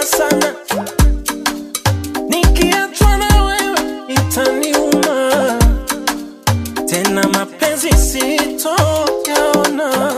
sana nikiachwa na wewe itaniuma tena mapenzi sitoyaona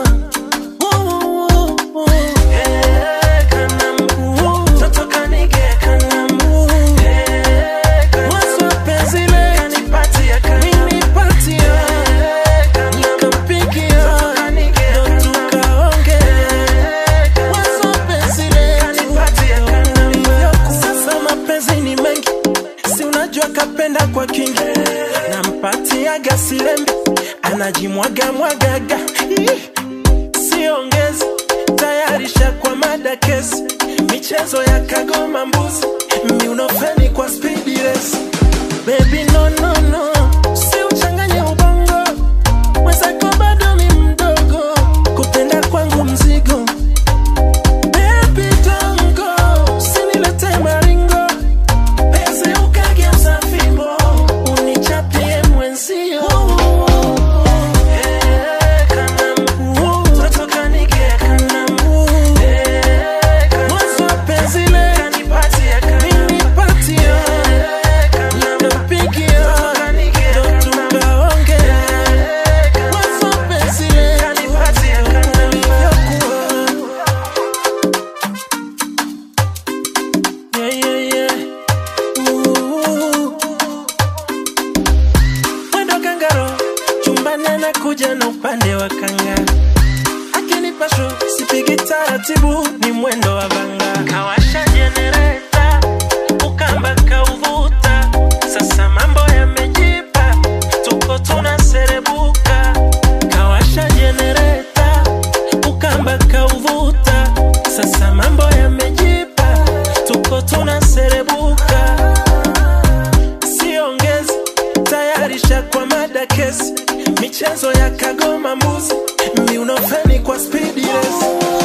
Sasa mapenzi ni mengi, si unajua kapenda kwa kingi, nampatiaga silembi, anajimwaga mwagaga, Ih, siongezi tayarisha kwa mada kesi, michezo ya kagoma mbuzi, miunofeni kwa speed race. Baby no no no, si uchanganye ubongo, mwenzako bado ni mdogo, kupenda kwangu mzigo Baby don't go, usinilete maringo Penzi ukageuza fimbo, unichapie mwenzio Eh, kanamu, toto kanige kanamu. Eh, kanamu, mwanzo wa penzi le, ninipatia, nikapigia, ndo tukaonge. Mwanzo wa penzi le, ulivyokuwa. Yeah, yeah, yeah. Ooh. Mwendo kangaro chumbani anakuja na upande wa kanga akinipa shu sipigi taratibu ni mwendo wa vanga kawasha jenereta ukamba kauvuta sasa mambo yamejipa tuko tunaserebuka kawasha jenereta ukamba kauvuta sasa mambo yamejipa tuko tunaserebuka siongezi tayarisha kwa mada kesi michezo ya kagoma mbuzi miunofeni kwa speed race